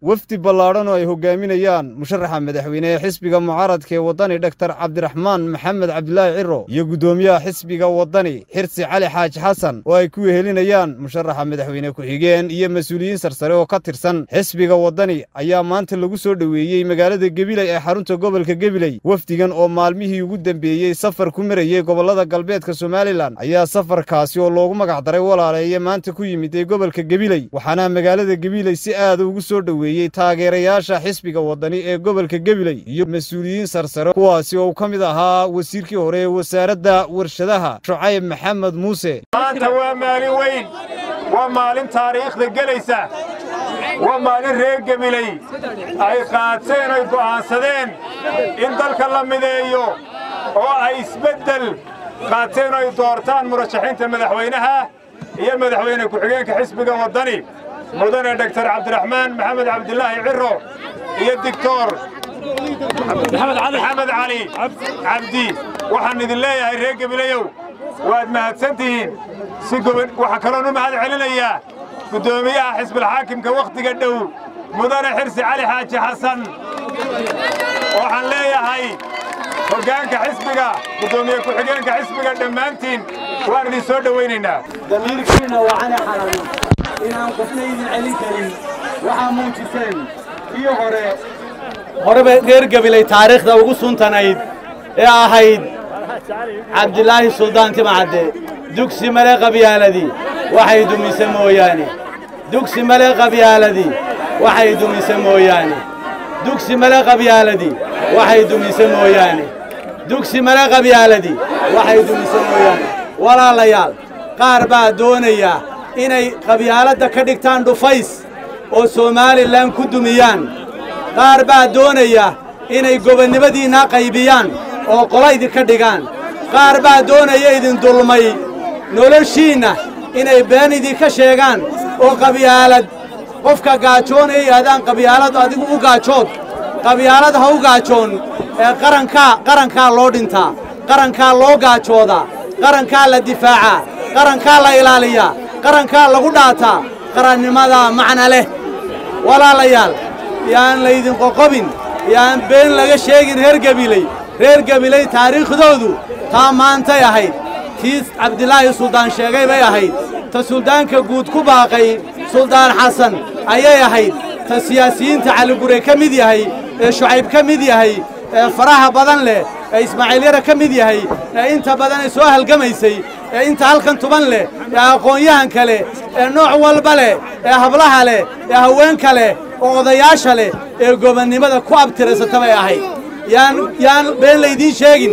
wafdi ballaadhan oo ay hogaaminayaan musharaxa madaxweyne ee xisbiga mucaaradka ee waddani dhaktar cabdiraxmaan maxamed cabdilaahi ciro iyo guddoomiyaha xisbiga waddani xirsi cali xaaji xasan oo ay ku wehelinayaan musharaxa madaxweyne ku-xigeen iyo mas-uuliyiin sarsare oo ka tirsan xisbiga waddani ayaa maanta lagu soo dhoweeyey magaalada gebiley ee xarunta gobolka gebiley wafdigan oo maalmihii ugu dembeeyey safar ku marayey gobollada galbeedka somalilan ayaa safarkaasi oo loogu magacdaray walaaleeye maanta ku yimid ee gobolka gebiley waxaana magaalada gebiley si aada ugu soo dhoweeyey taageerayaasha xisbiga waddani ee gobolka gebiley iyo mas-uuliyiin sarsare kuwaasi oo uu ka mid ahaa wasiirkii hore ee wasaaradda warshadaha shucayb maxamed muuse maanta waa maalin weyn waa maalin taariikhda gelaysa waa maalin reer gebiley ay qaateen ay go'aansadeen in dalka la mideeyo oo ay isbeddel qaateen oo ay doortaan murashaxiinta madaxweynaha iyo madaxweyne ku-xigeenka xisbiga waddani mudane dhaktar cabdiraxmaan maxamed cabdilaahi ciro iyo digtor maxamed cali cabdi waxaan idin leeyahay reer gebilayow waad mahadsantihiin si waxaa kaloon u mahad celinayaa guddoomiyaha xisbilxaakimka wakhtiga dhow mudane xirsi cali xaaji xasan waxaan leeyahay hoggaanka xisbiga guddoomiye ku-xigeenka xisbiga dhammaantiin waan idin soo dhowaynaynaa damiirkiina waa cali xalali inaan qofna idin celin karin waxaa muujiseen kii hore horeba reer gebilay taariikhda ugu suntanayd ee ahayd cabdilaahi suldaan timacadde dugsi male qabyaaladii waxay dumise mooyaane dugsi male qabyaaladii waxay dumise mooyaane dugsi male qabyaaladii waxay dumise mooyaane dugsi male qabyaaladii waxay dumise mooyaane walaalayaal qaar baa doonaya inay qabyaaladda ka dhigtaan dhufays oo somalilan ku dumiyaan qaar baa doonaya inay gobonnimadiinna qaybiyaan oo qola idinka dhigaan qaar baa doonaya idin dulmay noloshiinna inay been idinka sheegaan oo qabyaalad qofka gaajoonaya yidhahdaan qabyaalad adigu u gaajood qabyaalad ha u gaajoon ee qarankaa qarankaa loo dhintaa qarankaa loo gaajoodaa qarankaa la difaacaa qarankaa la ilaaliyaa qarankaa lagu dhaataa qarannimadaa macna leh walaalayaal yaan laydin qoqobin yaan been laga sheegin reer gebiley reer gebiley taariikhdoodu taa maantay ahayd tii cabdilaahi suldaan sheegay bay ahayd ta suldaanka guud ku baaqay suldaan xasan ayay ahayd ta siyaasiyiinta caligure ka mid yahay ee shucayb ka mid yahay ee faraha badan leh ee ismaaciilyara ka mid yahay ee inta badan ay soo halgamaysay ee inta halkan tuban leh ee aqoon-yahanka leh ee nooc walba leh ee hablaha leh ee haweenka leh oo odayaasha leh ee gobonnimada ku abtiraysata bay ahayd yaan yaan been laydiin sheegin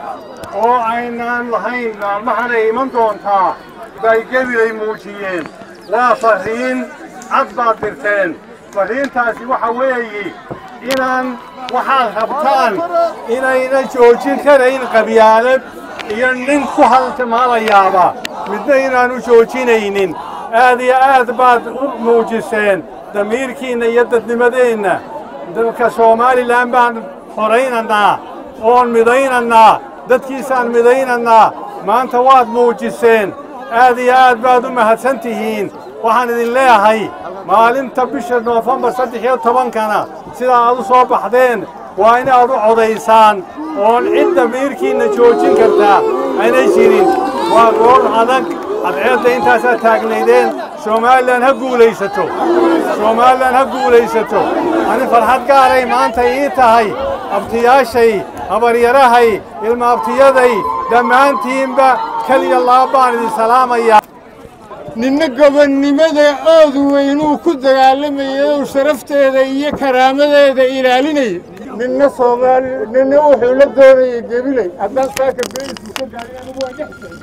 oo aynaan lahayn maalmahanay iman doontaa bay gebilay muujiyeen waa farriin cad baad dirteen farriintaasi waxa weeye inaan waxaad rabtaan inayna joojin karayn qabyaalad iyo nin ku haltimaalayaaba midna inaanu joojinaynin aad iyo aad baad u muujiseen damiirkiinna iyo dadnimadeenna dalka somalilan baan horaynannaa oon midaynannaa dadkiisaan midaynannaa maanta waad muujiseen aad iyo aad baad u mahadsan tihiin waxaan idin leeyahay maalinta bisha noofembar saddex iyo tobankana sidaa aad u soo baxdeen waa inaad u codaysaan oon cid damiirkiinna joojin kartaa aynay jirin waa gool adag cadceedda intaasaad taagnaydeen somalilan ha guulaysato somalilan ha guulaysato ani farxad gaaray maanta ii tahay abtiyaashay habaryarahay ilma abtiyaday dhammaantiinba keliya laba baan idin salaamayaa ninna gobonnimada oodu weynuu ku dagaalamayay oo sharafteeda iyo karaamadeeda ilaalinaya ninna soomaali ninna wuxuu la doonayay gebiley haddaan saaka beelkiisa gaari anigu waa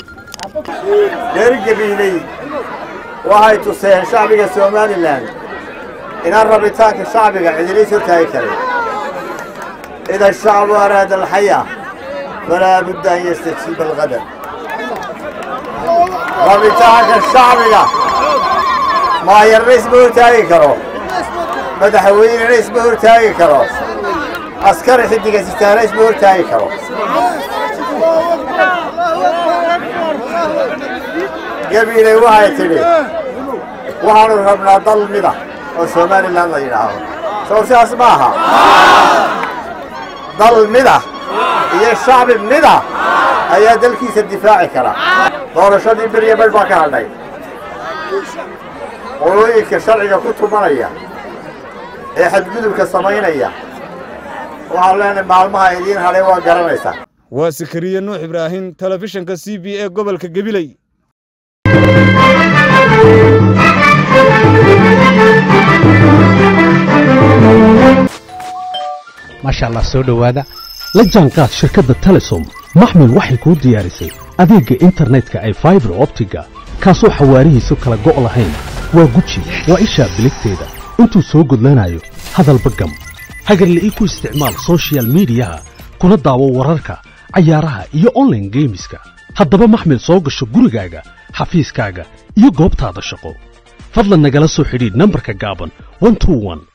dhex reer gebiiley waxay tuseen shacbiga somalilan inaan rabitaanka shacbiga cidiliis hortaagi karin ida ashacbu araada alxaya falaa budda an yastajiiba alqadar rabitaanka shacbiga maayarna isma hortaagi karo madaxweynena isma hortaagi karo askari xiddiga sistaana isma hortaagi karo gabiiley waxay tidhi waxaanu rabnaa dal mida oo somalilan la yidhaaho sow sidaas ma aha dal mida iyo shacbi mida ayaa dalkiisa difaaci kara doorashadii beriya badh baa ka hadhay qolooyinka sharciga ku tumanaya ee xadgudubka samaynaya waxaan leenahay maalmaha idiin hadhay waa garanaysaa waa sakariye nuux ibraahim telefishinka c b e gobolka gebiley maasha allah soo dhowaada la jaanqaad shirkadda telesom maxmil waxay kuu diyaarisay adeegga internetka ay faibar optiga kaasoo xawaarihiisu kala go' lahayn waa guji waa ishaa biligteeda intuu soo gudlanayo hadalba gam hagarle ii ku isticmaal sochial midiyaha kuna daawo wararka cayaaraha iyo onlaine geemiska haddaba maxmil soo gasho gurigaaga xafiiskaaga iyo goobtaada shaqo fadlan nagala soo xidhiidh nambarka gaaban